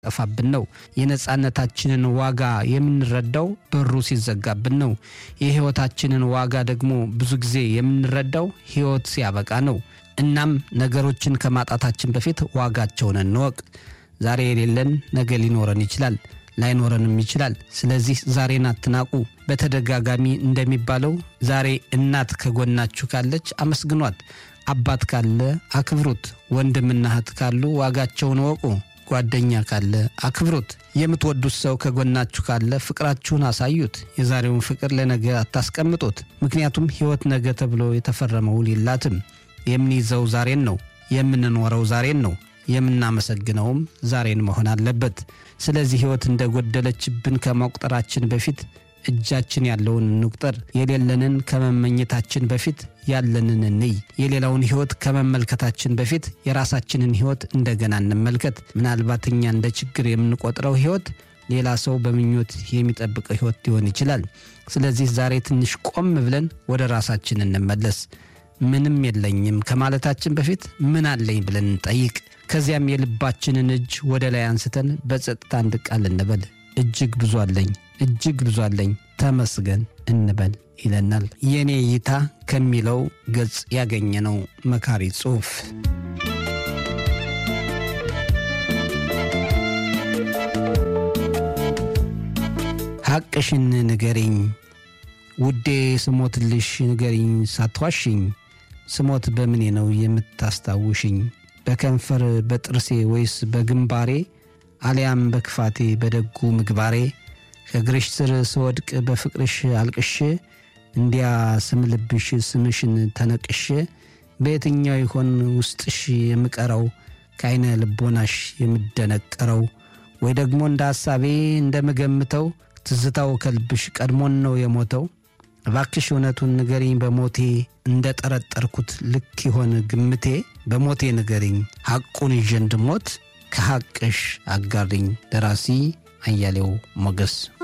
ጠፋብን ነው። የነፃነታችንን ዋጋ የምንረዳው በሩ ሲዘጋብን ነው። የሕይወታችንን ዋጋ ደግሞ ብዙ ጊዜ የምንረዳው ሕይወት ሲያበቃ ነው። እናም ነገሮችን ከማጣታችን በፊት ዋጋቸውን እንወቅ። ዛሬ የሌለን ነገ ሊኖረን ይችላል፣ ላይኖረንም ይችላል። ስለዚህ ዛሬን አትናቁ። በተደጋጋሚ እንደሚባለው ዛሬ እናት ከጎናችሁ ካለች አመስግኗት፣ አባት ካለ አክብሩት፣ ወንድምና እህት ካሉ ዋጋቸውን እወቁ፣ ጓደኛ ካለ አክብሩት፣ የምትወዱት ሰው ከጎናችሁ ካለ ፍቅራችሁን አሳዩት። የዛሬውን ፍቅር ለነገ አታስቀምጡት፣ ምክንያቱም ሕይወት ነገ ተብሎ የተፈረመ ውል የላትም። የምንይዘው ዛሬን ነው፣ የምንኖረው ዛሬን ነው። የምናመሰግነውም ዛሬን መሆን አለበት። ስለዚህ ሕይወት እንደጎደለችብን ከመቁጠራችን በፊት እጃችን ያለውን እንቁጠር። የሌለንን ከመመኘታችን በፊት ያለንን እንይ። የሌላውን ሕይወት ከመመልከታችን በፊት የራሳችንን ሕይወት እንደገና እንመልከት። ምናልባት እኛ እንደ ችግር የምንቆጥረው ሕይወት ሌላ ሰው በምኞት የሚጠብቀው ሕይወት ሊሆን ይችላል። ስለዚህ ዛሬ ትንሽ ቆም ብለን ወደ ራሳችን እንመለስ። ምንም የለኝም ከማለታችን በፊት ምን አለኝ ብለን እንጠይቅ። ከዚያም የልባችንን እጅ ወደ ላይ አንስተን በጸጥታ አንድ ቃል እንበል። እጅግ ብዙ አለኝ፣ እጅግ ብዙ አለኝ፣ ተመስገን እንበል ይለናል። የእኔ እይታ ከሚለው ገጽ ያገኘነው መካሪ ጽሑፍ። ሐቅሽን ንገሪኝ ውዴ፣ ስሞትልሽ ንገሪኝ ሳትዋሽኝ ስሞት በምኔ ነው የምታስታውሽኝ? በከንፈር በጥርሴ ወይስ በግንባሬ አሊያም በክፋቴ በደጉ ምግባሬ ከእግርሽ ስር ስወድቅ በፍቅርሽ አልቅሼ እንዲያ ስምልብሽ ስምሽን ተነቅሼ በየትኛው ይሆን ውስጥሽ የምቀረው ከዐይነ ልቦናሽ የምደነቀረው ወይ ደግሞ እንደ ሐሳቤ እንደምገምተው ትዝታው ከልብሽ ቀድሞን ነው የሞተው? እባክሽ እውነቱን ንገሪኝ በሞቴ እንደ ጠረጠርኩት ልክ ይሆን ግምቴ? በሞቴ ንገሪኝ ሐቁን ይዤ እንድሞት ከሐቅሽ አጋሪኝ። ደራሲ አያሌው ሞገስ